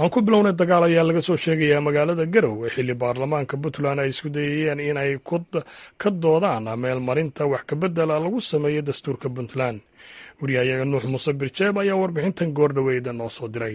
aan ku bilownay dagaal ayaa laga soo sheegayaa magaalada garowe xilli baarlamaanka puntland ay isku dayayeen in ay ka doodaan meelmarinta wax kabedela lagu sameeyo dastuurka puntland wariyahayaga nuux muuse birjeeb ayaa warbixintan goordhaweyda noo soo diray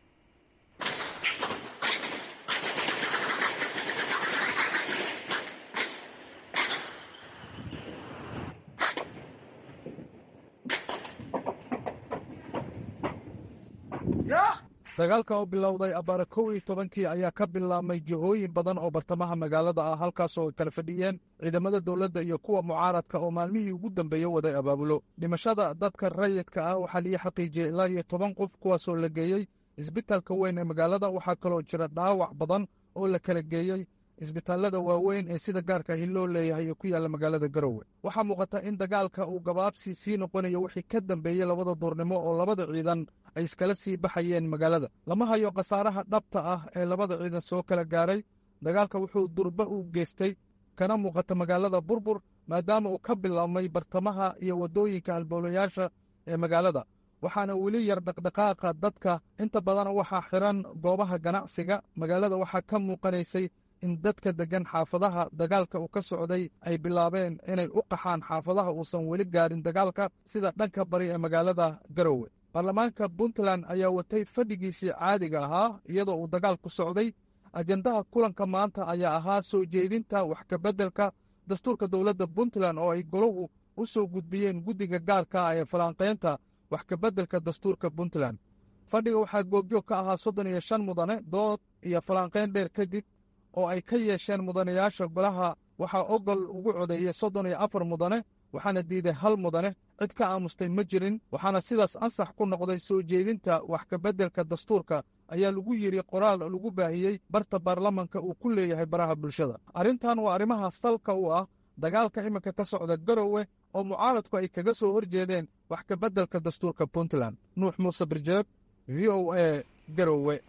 dagaalka oo bilowday abbaara kow iyo tobankii ayaa ka bilaabmay jihooyin badan oo bartamaha magaalada ah halkaasoo ay kala fadhiyeen ciidamada dowladda iyo kuwa mucaaradka oo maalmihii ugu dambeeye waday abaabulo dhimashada dadka rayidka ah waxaa lii xaqiijiyey ilaa iyo toban qof kuwaasoo la geeyey isbitaalka weyn ee magaalada waxaa kaloo jira dhaawac badan oo la kala geeyey isbitaallada waaweyn ee sida gaarka ahi loo leeyahay ee ku yaalla magaalada garowe waxaa muuqata in dagaalka uu gabaabsi sii noqonayo wixii ka dambeeyey labada duurnimo oo labada ciidan ay iskala sii baxayeen magaalada lama hayo khasaaraha dhabta ah ee labada ciidan soo kala gaaray dagaalka wuxuu durba u geystay kana muuqata magaalada burbur maadaama uu ka bilaabmay bartamaha iyo waddooyinka halbowlayaasha ee magaalada waxaana weli yar dhaqdhaqaaqa dadka inta badan waxaa xiran goobaha ganacsiga magaalada waxaa ka muuqanaysay in dadka deggan xaafadaha dagaalka uu ka socday ay bilaabeen inay u qaxaan xaafadaha uusan weli gaarin dagaalka sida dhanka bari ee magaalada garowe baarlamaanka puntland ayaa watay fadhigiisii caadiga ahaa iyadoo uu dagaalku socday ajendaha kulanka maanta ayaa ahaa soo jeedinta wax kabeddelka dastuurka dowladda puntland oo ay golahu u soo gudbiyeen guddiga gaarka ah ee falanqaynta wax kabeddelka dastuurka puntland fadhiga waxaa goobjoog ka ahaa soddon iyo shan mudane dood iyo falanqayn dheer kadib oo ay ka yeesheen mudanayaasha golaha waxaa ogol ugu codeeyey soddon iyo afar mudane waxaana diiday hal mudane cid ka aamustay ma jirin waxaana sidaas ansax ku noqday soo jeedinta wax kabeddelka dastuurka ayaa lagu yidhi qoraal lagu baahiyey barta baarlamanka uu ku leeyahay baraha bulshada arrintan waa arrimaha salka u ah dagaalka iminka ka socda garowe oo mucaaradku ay kaga soo hor jeedeen wax kabeddelka dastuurka puntland nuux muuse birjeeb v o a garowe